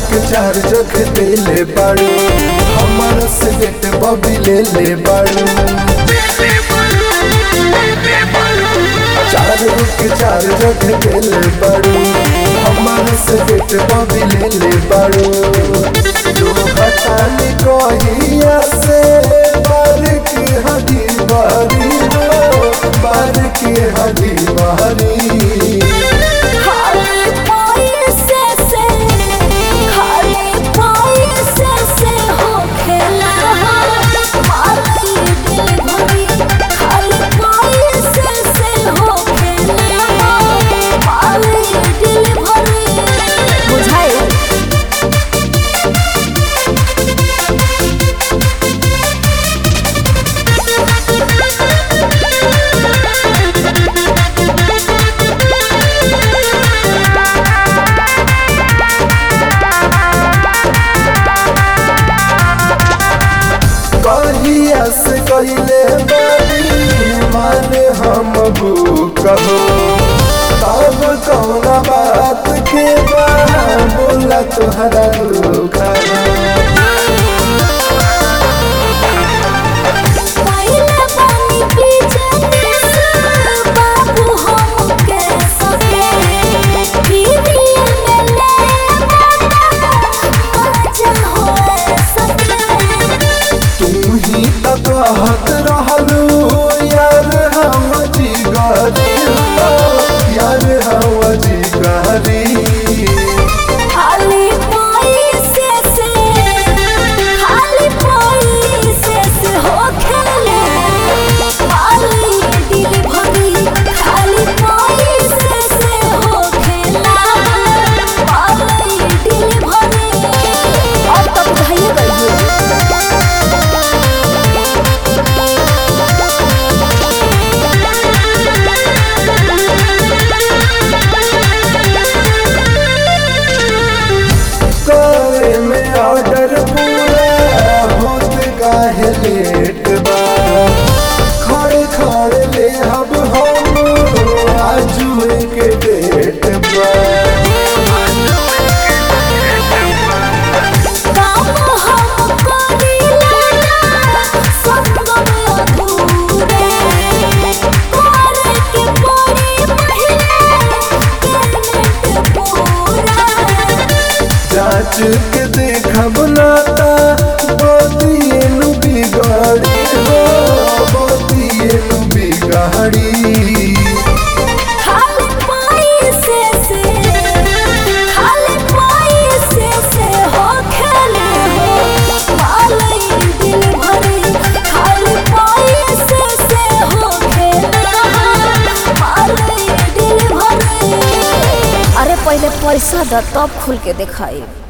के चार जग देले बाड़ू हमर से बेट बबी ले ले बाड़ू चार के चार जग देले बाड़ू हमर से बेट बबी ले ले बाड़ू जो हटानी कहिया से बार की हदी बारी हो बार की हदी बारी खाली पैसे से खाली पैसे से हो खेला मारी दिल भरी खाली पैसे से हो खेला मारी दिल भरी बुझाए कहिया से कहिले बारी माने हम कहो तब कौना बात के बा बोला तुहरा दुखा पहले पानी पीछे से बाबू हम के सके दीदी में ले मजा हो सके तू ही तो कहत रहलू यार हम जिगरी हो, यार हम जिगरी खाली पैसे से खाली पैसे से हो खेले खाली दिल भरी खाली पैसे से हो खेला खाली दिल भरी अब तक बुझाइए गई करे में ऑर्डर पूरा होत काहे लेट बा खड़े खड़े ले अब हम आजू के डेट बा काम हम करीला संगम अधूरे करे के पड़ी पहले पेमेंट पूरा जांच के देखब नाता बतिए नु बिगाड़ी हो बतिए नु बिगाड़ी खाली पैसे से खाली पैसे से हो खेले हो मालई दिल भरी खाली पैसे से हो खेले मालई दिल भरी अरे पहले पैसा द तब खुल के दिखाई